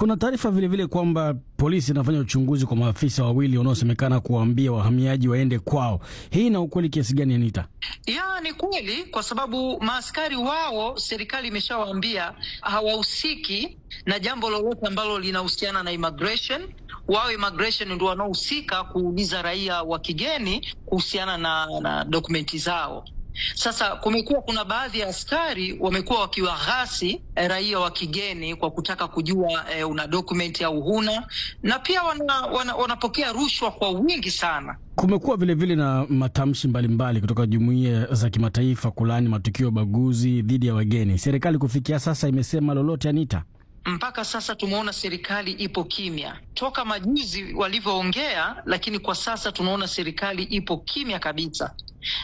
Kuna taarifa vilevile kwamba polisi inafanya uchunguzi kwa maafisa wawili wanaosemekana kuwaambia wahamiaji waende kwao. Hii ina ukweli kiasi gani, Anita? Ya, ni kweli kwa sababu maaskari wao serikali imeshawaambia hawahusiki na jambo lolote ambalo linahusiana na immigration. Wao immigration ndio wanaohusika kuuliza raia wa kigeni kuhusiana na, na dokumenti zao. Sasa kumekuwa kuna baadhi ya askari wamekuwa wakiwaghasi eh, raia wa kigeni kwa kutaka kujua eh, una dokumenti au huna, na pia wana, wana, wanapokea rushwa kwa wingi sana. Kumekuwa vilevile na matamshi mbalimbali kutoka jumuiya za kimataifa kulaani matukio ya ubaguzi dhidi ya wageni. Serikali kufikia sasa imesema lolote, Anita? Mpaka sasa tumeona serikali ipo kimya toka majuzi walivyoongea, lakini kwa sasa tunaona serikali ipo kimya kabisa,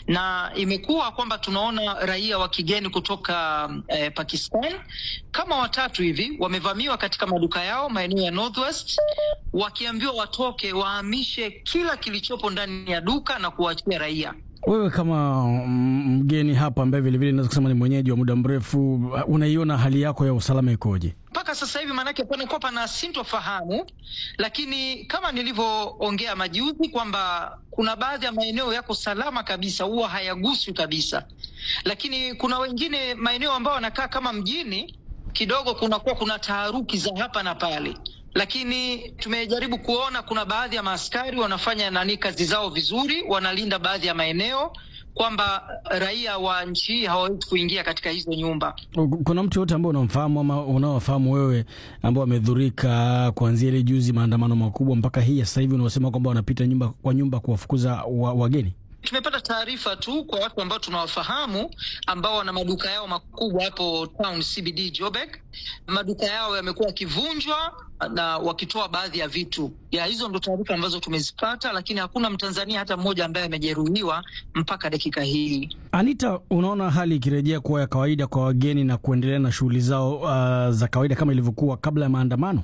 na imekuwa kwamba tunaona raia wa kigeni kutoka eh, Pakistan kama watatu hivi wamevamiwa katika maduka yao maeneo ya Northwest, wakiambiwa watoke wahamishe kila kilichopo ndani ya duka na kuwaachia raia. Wewe kama mgeni hapa ambaye vilevile naweza kusema ni mwenyeji wa muda mrefu, unaiona hali yako ya usalama ikoje mpaka sasa hivi? Maanake panakuwa pana sintofahamu, lakini kama nilivyoongea majuzi kwamba kuna baadhi ya maeneo yako salama kabisa, huwa hayaguswi kabisa, lakini kuna wengine maeneo ambayo wanakaa kama mjini kidogo, kunakuwa kuna taharuki za hapa na pale lakini tumejaribu kuona kuna baadhi ya maaskari wanafanya nani kazi zao vizuri, wanalinda baadhi ya maeneo kwamba raia wa nchi hii hawawezi kuingia katika hizo nyumba. Kuna mtu yote ambao unamfahamu ama unaowafahamu wewe ambao wamedhurika kuanzia ile juzi maandamano makubwa mpaka hii sasa hivi unaosema kwamba wanapita nyumba kwa nyumba kuwafukuza wa, wageni? Tumepata taarifa tu kwa watu ambao tunawafahamu ambao wana maduka yao makubwa hapo town CBD Joburg. Maduka yao yamekuwa yakivunjwa na wakitoa baadhi ya vitu ya hizo, ndo taarifa ambazo tumezipata, lakini hakuna Mtanzania hata mmoja ambaye amejeruhiwa mpaka dakika hii. Anita, unaona hali ikirejea kuwa ya kawaida kwa wageni na kuendelea na shughuli zao uh, za kawaida kama ilivyokuwa kabla ya maandamano?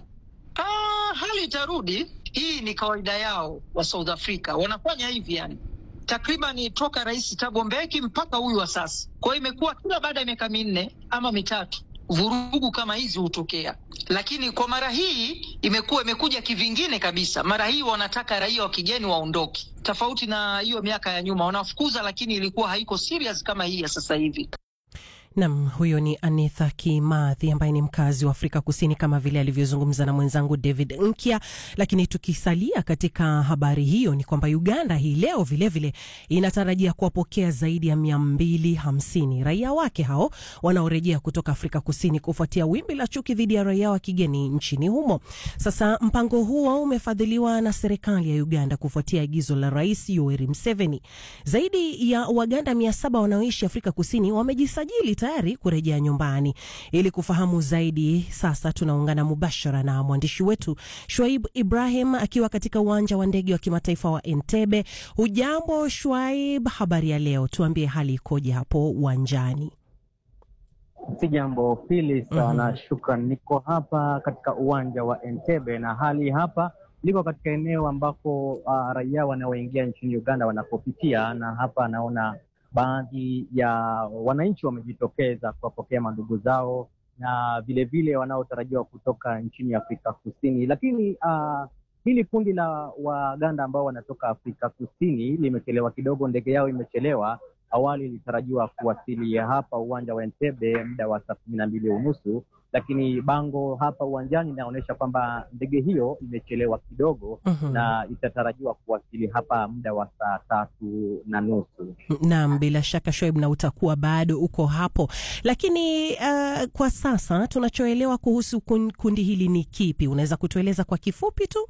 Ah, hali itarudi. Hii ni kawaida yao wa South Africa, wanafanya hivi yani takriban toka Rais Thabo Mbeki mpaka huyu wa sasa. Kwa hiyo imekuwa kila baada ya miaka minne ama mitatu vurugu kama hizi hutokea, lakini kwa mara hii imekuwa imekuja kivingine kabisa. Mara hii wanataka raia wa kigeni waondoke, tofauti na hiyo miaka ya nyuma wanafukuza, lakini ilikuwa haiko serious kama hii ya sasa hivi. Nam, huyo ni Anitha Kimathi ambaye ni mkazi wa Afrika Kusini, kama vile alivyozungumza na mwenzangu David Nkya. Lakini tukisalia katika habari hiyo, ni kwamba Uganda hii leo vilevile inatarajia kuwapokea zaidi ya mia mbili hamsini raia wake hao wanaorejea kutoka Afrika Kusini kufuatia wimbi la chuki dhidi ya raia wa kigeni nchini humo. Sasa mpango huo umefadhiliwa na serikali ya Uganda kufuatia agizo la Rais Yoweri Museveni. Zaidi ya Waganda mia saba wanaoishi Afrika Kusini wamejisajili tayari kurejea nyumbani. Ili kufahamu zaidi, sasa tunaungana mubashara na mwandishi wetu Shwaib Ibrahim akiwa katika uwanja wa ndege wa kimataifa wa Entebbe. Hujambo Shwaib, habari ya leo? Tuambie hali ikoje hapo uwanjani? Si jambo pili sana. mm -hmm. Shukran, niko hapa katika uwanja wa Entebbe na hali hapa liko katika eneo ambako uh, raia wanaoingia nchini Uganda wanapopitia, na hapa naona baadhi ya wananchi wamejitokeza kuwapokea mandugu zao na vilevile wanaotarajiwa kutoka nchini Afrika Kusini. Lakini uh, hili kundi la Waganda ambao wanatoka Afrika Kusini limechelewa kidogo, ndege yao imechelewa. Awali ilitarajiwa kuwasili hapa uwanja wa Entebbe muda wa saa kumi na mbili unusu, lakini bango hapa uwanjani inaonyesha kwamba ndege hiyo imechelewa kidogo mm -hmm. na itatarajiwa kuwasili hapa muda wa saa tatu na nusu. Naam, bila shaka Shoaib, na utakuwa bado uko hapo, lakini uh, kwa sasa tunachoelewa kuhusu kundi hili ni kipi? Unaweza kutueleza kwa kifupi tu?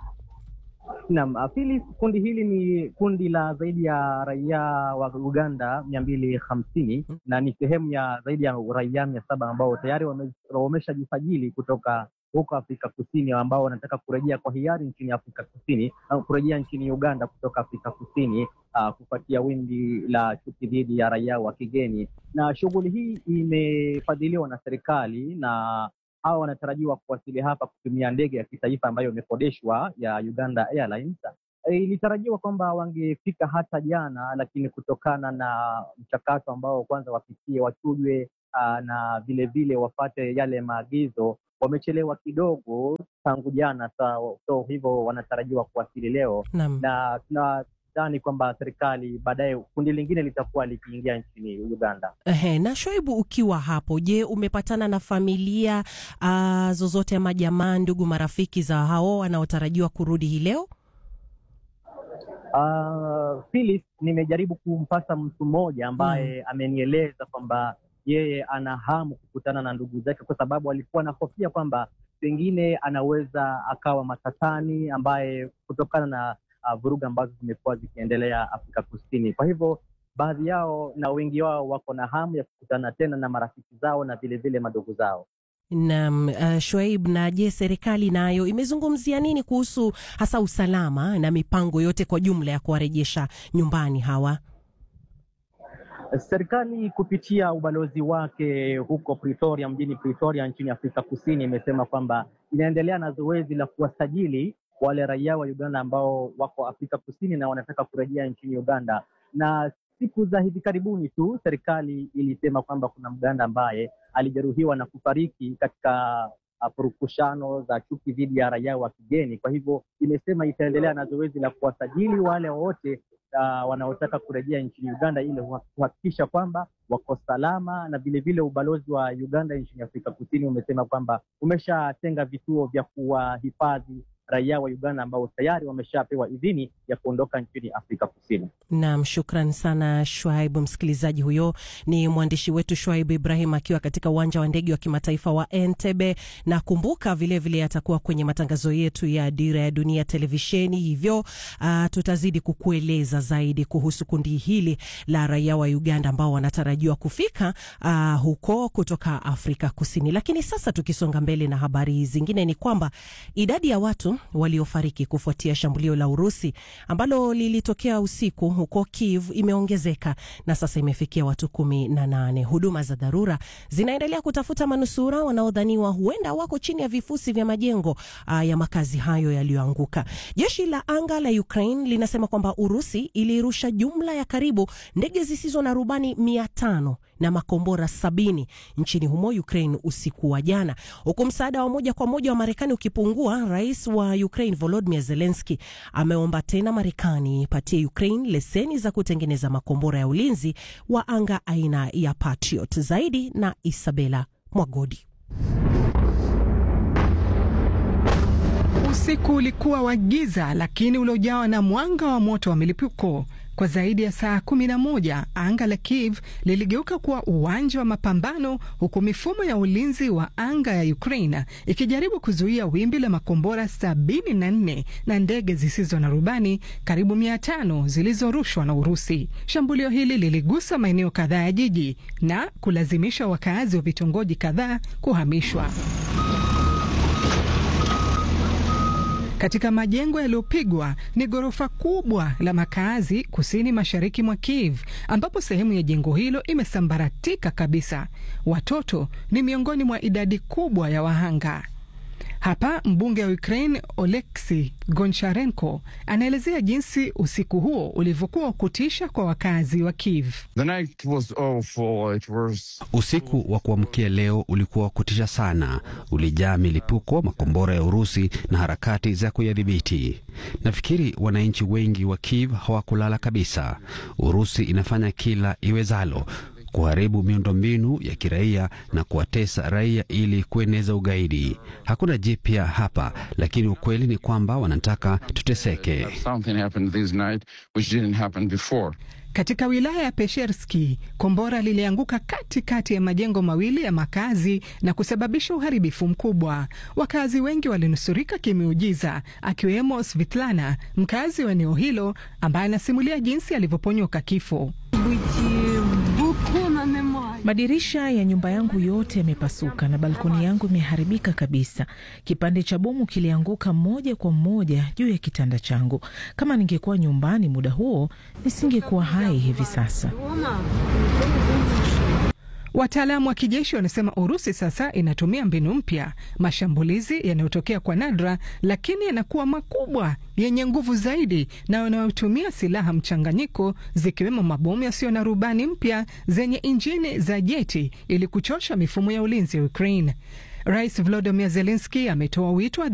Naam, Phyllis, kundi hili ni kundi la zaidi ya raia wa Uganda mia mbili hamsini na ni sehemu ya zaidi ya raia mia saba ambao tayari wameshajisajili kutoka huko Afrika Kusini ambao wanataka kurejea kwa hiari nchini Afrika Kusini au kurejea nchini Uganda kutoka Afrika Kusini uh, kufuatia wimbi la chuki dhidi ya raia wa kigeni, na shughuli hii imefadhiliwa na serikali na hawa wanatarajiwa kuwasili hapa kutumia ndege ya kitaifa ambayo imekodeshwa ya Uganda Airlines. Ilitarajiwa kwamba wangefika hata jana, lakini kutokana na mchakato ambao kwanza wapitie wachujwe, uh, na vilevile wafate yale maagizo wamechelewa kidogo tangu jana, so, so hivyo wanatarajiwa kuwasili leo Naam. na tunadhani kwamba serikali baadaye kundi lingine litakuwa likiingia nchini Uganda. Ehe, na Shoaibu, ukiwa hapo, je, umepatana na familia uh, zozote ama jamaa, ndugu, marafiki za hao wanaotarajiwa kurudi hii leo? Uh, Phyllis, nimejaribu kumpata mtu mmoja ambaye amenieleza kwamba yeye ana hamu kukutana na ndugu zake, kwa sababu alikuwa anahofia kwamba pengine anaweza akawa matatani, ambaye kutokana na uh, vurugu ambazo zimekuwa zikiendelea Afrika Kusini. Kwa hivyo baadhi yao na wengi wao wako na hamu ya kukutana tena na marafiki zao na vilevile madogo zao. Naam, uh, Shoaib, na je, serikali nayo imezungumzia nini kuhusu hasa usalama na mipango yote kwa jumla ya kuwarejesha nyumbani hawa? Serikali kupitia ubalozi wake huko Pretoria, mjini Pretoria nchini Afrika Kusini, imesema kwamba inaendelea na zoezi la kuwasajili wale raia wa Uganda ambao wako Afrika Kusini na wanataka kurejea nchini Uganda. Na siku za hivi karibuni tu serikali ilisema kwamba kuna Mganda ambaye alijeruhiwa na kufariki katika uh, purukushano za chuki dhidi ya raia wa kigeni. Kwa hivyo imesema itaendelea na zoezi la kuwasajili wale wote uh, wanaotaka kurejea nchini Uganda ili kuhakikisha kwamba wako salama, na vilevile ubalozi wa Uganda nchini Afrika Kusini umesema kwamba umeshatenga vituo vya kuwahifadhi raia wa Uganda ambao tayari wameshapewa idhini ya kuondoka nchini Afrika Kusini. Naam, shukran sana Shwaibu. Msikilizaji, huyo ni mwandishi wetu Shwaibu Ibrahim akiwa katika uwanja wa ndege wa kimataifa wa Entebbe, na kumbuka vilevile atakuwa kwenye matangazo yetu ya Dira ya Dunia televisheni, hivyo uh, tutazidi kukueleza zaidi kuhusu kundi hili la raia wa Uganda ambao wanatarajiwa kufika uh, huko kutoka Afrika Kusini. Lakini sasa tukisonga mbele na habari zingine, ni kwamba idadi ya watu waliofariki kufuatia shambulio la Urusi ambalo lilitokea usiku huko Kiev imeongezeka na sasa imefikia watu kumi na nane. Huduma za dharura zinaendelea kutafuta manusura wanaodhaniwa huenda wako chini ya vifusi vya majengo uh, ya makazi hayo yaliyoanguka. Jeshi la anga la Ukraine linasema kwamba Urusi ilirusha jumla ya karibu ndege zisizo na rubani mia tano na makombora sabini nchini humo Ukraine usiku wa jana, huku msaada wa moja kwa moja wa Marekani ukipungua. Rais wa Ukraine Volodymyr Zelensky ameomba tena Marekani ipatie Ukraine leseni za kutengeneza makombora ya ulinzi wa anga aina ya Patriot. Zaidi na Isabela Mwagodi. Usiku ulikuwa wa giza lakini uliojawa na mwanga wa moto wa milipuko. Kwa zaidi ya saa kumi na moja anga la Kiev liligeuka kuwa uwanja wa mapambano, huku mifumo ya ulinzi wa anga ya Ukraine ikijaribu kuzuia wimbi la makombora sabini na nne na ndege zisizo na rubani karibu mia tano zilizorushwa na Urusi. Shambulio hili liligusa maeneo kadhaa ya jiji na kulazimisha wakazi wa vitongoji kadhaa kuhamishwa. Katika majengo yaliyopigwa ni ghorofa kubwa la makazi kusini mashariki mwa Kiev, ambapo sehemu ya jengo hilo imesambaratika kabisa. Watoto ni miongoni mwa idadi kubwa ya wahanga. Hapa mbunge wa Ukraine Oleksi Goncharenko anaelezea jinsi usiku huo ulivyokuwa kutisha kwa wakazi wa Kiev. Was... usiku wa kuamkia leo ulikuwa wa kutisha sana, ulijaa milipuko, makombora ya Urusi na harakati za kuyadhibiti. Nafikiri wananchi wengi wa Kiev hawakulala kabisa. Urusi inafanya kila iwezalo kuharibu miundombinu ya kiraia na kuwatesa raia ili kueneza ugaidi. Hakuna jipya hapa, lakini ukweli ni kwamba wanataka tuteseke. Katika wilaya ya Pesherski, kombora lilianguka katikati ya majengo mawili ya makazi na kusababisha uharibifu mkubwa. Wakazi wengi walinusurika kimeujiza, akiwemo Svitlana, mkazi wa eneo hilo, ambaye anasimulia jinsi alivyoponyoka kifo. Madirisha ya nyumba yangu yote yamepasuka na balkoni yangu imeharibika kabisa. Kipande cha bomu kilianguka moja kwa moja juu ya kitanda changu. Kama ningekuwa nyumbani muda huo, nisingekuwa hai hivi sasa. Wataalamu wa kijeshi wanasema Urusi sasa inatumia mbinu mpya, mashambulizi yanayotokea kwa nadra, lakini yanakuwa makubwa, yenye nguvu zaidi na yanayotumia silaha mchanganyiko, zikiwemo mabomu yasiyo na rubani mpya zenye injini za jeti ili kuchosha mifumo ya ulinzi ya Ukraine. Rais Volodymyr Zelensky ametoa wito wa